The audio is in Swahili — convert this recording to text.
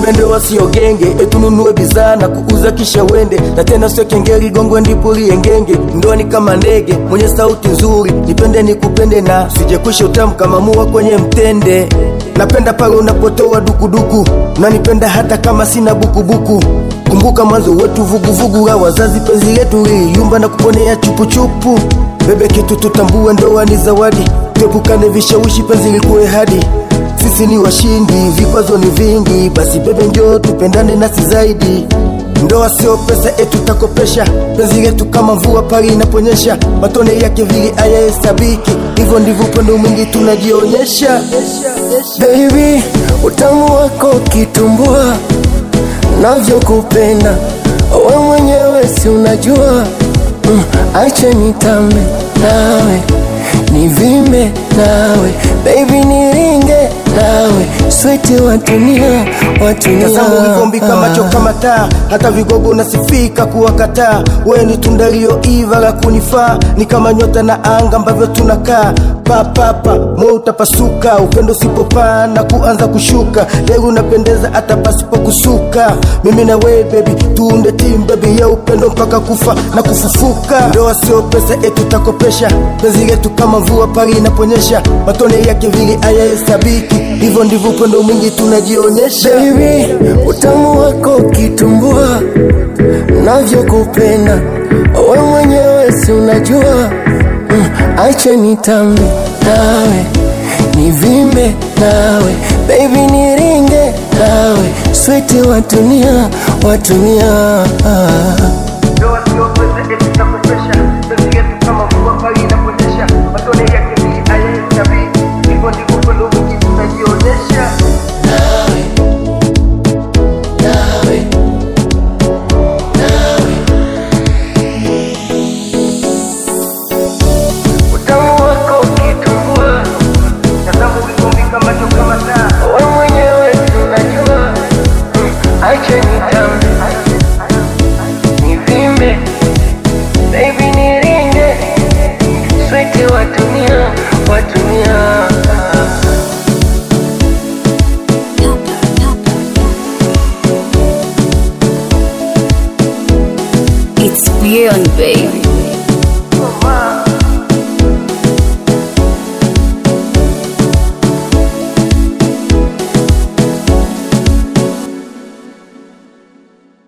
bebe ndoa sio genge etununue bidhaa na kuuza kisha wende na tena sio kengeri gongwe ndipo liengenge ndoa ni kama ndege mwenye sauti nzuri nipende nikupende na sijekwisha utamu kama mua kwenye mtende napenda pale unapotoa dukuduku unanipenda hata kama sina bukubuku kumbuka mwanzo wetu vuguvugu la wazazi penzi letu liliyumba na kuponea chupuchupu bebe kitu tutambue ndoa ni zawadi tuepukane vishawishi penzi likuwe hadi sisi ni washindi vikwazo ni vingi basi bebe njoo tupendane nasi zaidi ndoa sio pesa etu takopesha penzi letu kama mvua pale inaponyesha matone yake vili ayahesabiki hivyo ndivyo upendo mwingi tunajionyesha Baby, utamu wako kitumbua, navyokupenda we mwenyewe si unajua. Mm, acha nitambe nawe, nivimbe nawe, baby niringe nawe, switi wa dunia, wa dunia. tazama ulivyombika macho kama taa hata vigogo nasifika kuwakataa we ni tunda liyoiva la kunifaa ni kama nyota na anga ambavyo tunakaa papapa mo utapasuka upendo usipopaa na kuanza kushuka leo unapendeza hata pasipo kusuka mimi na we bebi tuunde timu bebi ya upendo mpaka kufa na kufufuka ndoa sio pesa etu takopesha penzi letu kama mvua pale inaponyesha matone yake vili ayahesabiki hivyo ndivyo upendo mwingi tunajionyesha Baby, utamu wako kitumbua, navyokupenda we mwenyewe si unajua. Mm, acha nitambe nawe, nivimbe nawe, baby niringe nawe, switi wa dunia, wa dunia.